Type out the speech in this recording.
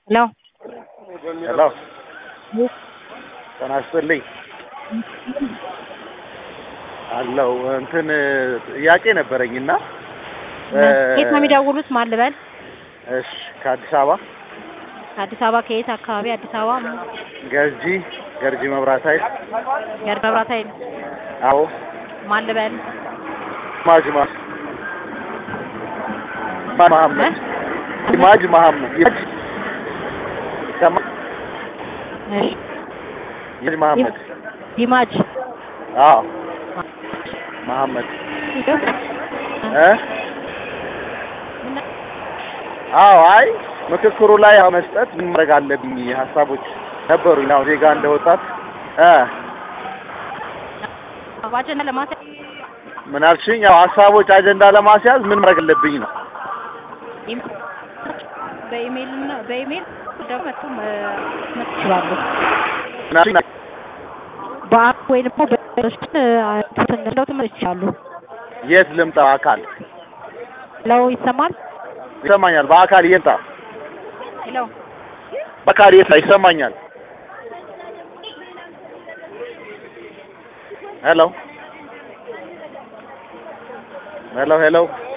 ሄሎ ሄሎ ጤና ይስጥልኝ አለው እንትን ጥያቄ ነበረኝና ከየት ነው የሚደውሉት? ማን ልበል? እሺ ከአዲስ አበባ ከአዲስ አበባ ከየት አካባቢ? አዲስ አበባ ገርጂ ገርጂ መብራት ኃይል ገር መብራት ኃይል። አዎ ማን ልበል? ማጅማ መሐመድ ማጅ መሐመድ ማጅ ሰማ- እሺ ማጅ መሐመድ ዲማጅ አዎ መሐመድ እ አዎ አይ ምክክሩ ላይ መስጠት ምን ማድረግ አለብኝ ሀሳቦች ነበሩኝ። ያው ዜጋ እንደ ወጣት እ አጀንዳ ለማስያዝ ምን አልሽኝ? ያው ሀሳቦች አጀንዳ ለማስያዝ ምን ማድረግ አለብኝ ነው። በኢሜይል እና በኢሜይል ደግሞ መጥቶ መስጠት ይችላሉ። ምን አልሽኝ? በአፕ ወይ ደግሞ በሽን ተሰንደው ትምህርት ይችላሉ። የት ልምጣ? አካል ለው ይሰማል? ይሰማኛል። በአካል የት ልምጣ? ሄሎ በአካል የት ልምጣ? ይሰማኛል። ሄሎ ሄሎ ሄሎ